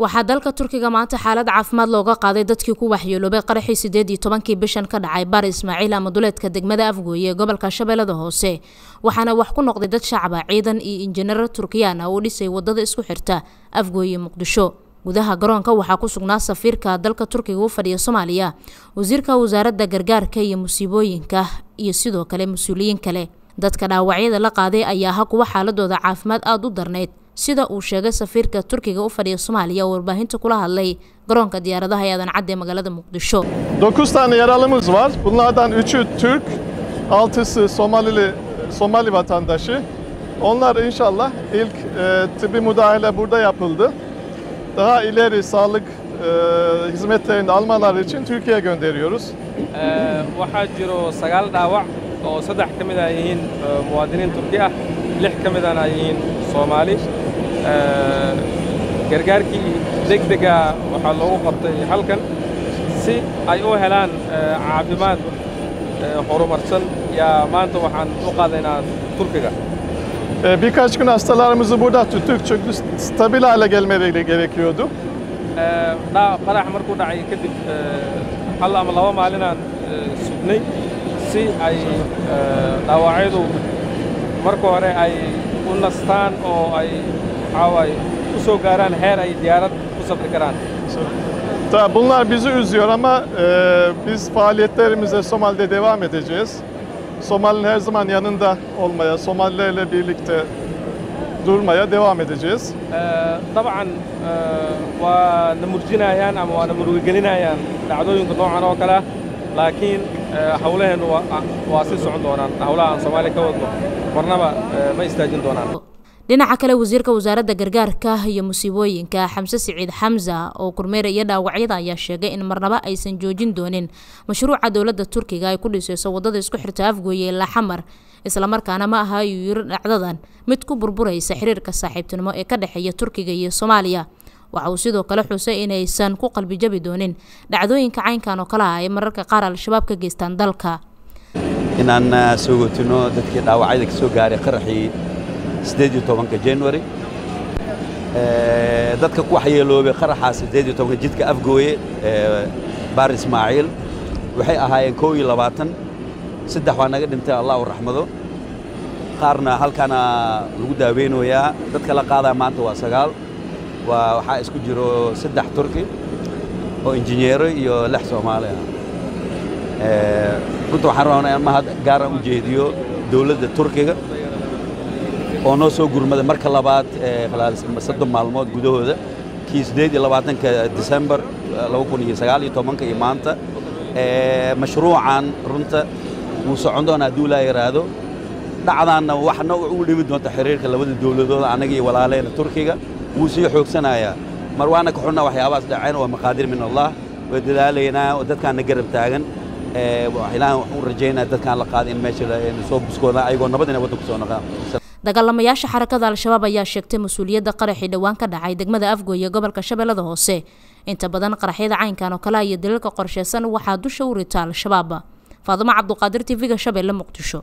waxaa dalka turkiga maanta xaalad caafimaad looga qaaday dadkii ku waxyeeloobay qaraxii sideed iyo tobankii bishan ka dhacay baar ismaaciil ama duleedka degmada afgooye ee gobolka shabeellada hoose waxaana wax ku noqday dad shacaba ciidan iyo injineero turkiyaan ah oo dhisay wadada isku xirta afgooye muqdisho gudaha garoonka waxaa ku sugnaa safiirka dalka turkiga u fadhiya soomaaliya wasiirka wasaaradda gargaarka iyo musiibooyinka iyo sidoo kale mas-uuliyiin kale dadka dhaawacyada la qaaday ayaa ha kuwa xaaladooda caafimaad aada u darnayd sida uu sheegay safiirka turkiga u fadhiya soomaaliya oo warbaahinta kula hadlay garoonka diyaaradaha ee aadan cadde ee magaalada muqdisho 9 tane yaralımız var. Bunlardan 3'ü Türk, 6'sı Somalili Somali vatandaşı. Onlar inşallah ilk e, tıbbi müdahale burada yapıldı. Daha ileri sağlık e, hizmetlerini almaları için Türkiye'ye gönderiyoruz. waxaa jiro sagaal dhaawac oo saddex ka mid ah yihiin muwaadiniin turki ah lix ka midana ay yihiin soomaali gargaarkii degdega waxaa loogu qabtay halkan si ay u helaan caafimaad horumarsan yaa maanta waxaan u qaadaynaa turkiga E, birkaç gün hastalarımızı burada tuttuk çünkü stabil hale gelmeleri gerekiyordu. dha- qarax markuu dhacay kadib hal ama laba maalinaan sugnay si ay dhaawacyadu marka hore ay u nastaan oo ay waxaa waaye u soo gaaraan heer ay diyaarad ku safri karaan Tabii bunlar bizi üzüyor ama e, biz faaliyetlerimize Somali'de devam edeceğiz. Somali'nin her zaman yanında olmaya, Somalilerle birlikte durmaya devam edeceğiz. dabcan waa na murjinayaan ama waa na murugigelinayaan dhacdooyinka noocan oo kale ah laakiin hawlaheennu waa- waa sii socon doonaan hawlaha aan soomaaliya ka wadno marnaba ma istaajin doonaan dhinaca kale wasiirka wasaaradda gargaarka iyo musiibooyinka xamse siciid xamsa oo kormeeraya dhaawacyada ayaa sheegay in marnaba aysan joojin doonin mashruuca dowladda turkiga ay ku dhisayso wadada isku xirta afgooye ilaa xamar islamarkaana ma aha ayuu yiri dhacdadan mid ku burburaysa xiriirka saaxiibtinimo ee ka dhexeeya turkiga iyo soomaaliya waxa uu sidoo kale xusay inaysan ku qalbijabi doonin dhacdooyinka caynkan oo kale ah ay mararka qaar al-shabaab ka geystaan dalka inaan ah, soo gotino dadkii dhaawacyada ka soo gaaray qaraxii sideed iyo tobanka january Eh, dadka ku waxyeeloobay qaraxaa sideed iyo tobanka jidka afgooye ee baar ismaaciil waxay ahaayeen koo iyo labaatan saddex waa naga dhintay allah u raxmado qaarna halkaana lagu daaweynayaa dadka la qaadaa maanta waa sagaal waa waxaa isku jiro saddex turki oo injineero iyo lix soomaali ah Eh, runta waxaan rabnaa in mahad gaara u jeediyo dowladda turkiga oo noo soo gurmaday marka labaad ee khalaal soddon maalmood gudahooda kii siddeed iyo labaatanka disembar laba kun iyo sagaal iyo tobanka iyo maanta Eh, mashruucan runta wuu socon doonaa hadduu ilaa yaraado dhacdaanna waxna u dhimi doonta xiriirka labada dowladood annaga iyo walaaleena turkiga wuu sii xoogsanayaa mar waana ka xunna waxyaabahaas dhaceen waa maqaadir min allah waa dadaalaynaa oo dadkaana garab taagan Eh, wax- ilaahan waxaan u rajaynaa dadkaan la qaada in meesha la- in soo buskooda ayagoo nabad inay waddanku soo noqdaan dagaalamayaasha xarakada al-shabaab ayaa sheegtay mas-uuliyadda qaraxii dhowaan ka dhacay degmada afgooye gobolka shabeellada hoose inta badan qaraxyada caynkan oo kale ah iyo daliilka qorsheysan waxaa dusha u rita al-shabaab faadimo cabduqaadir tv-ga shabeelle muqdisho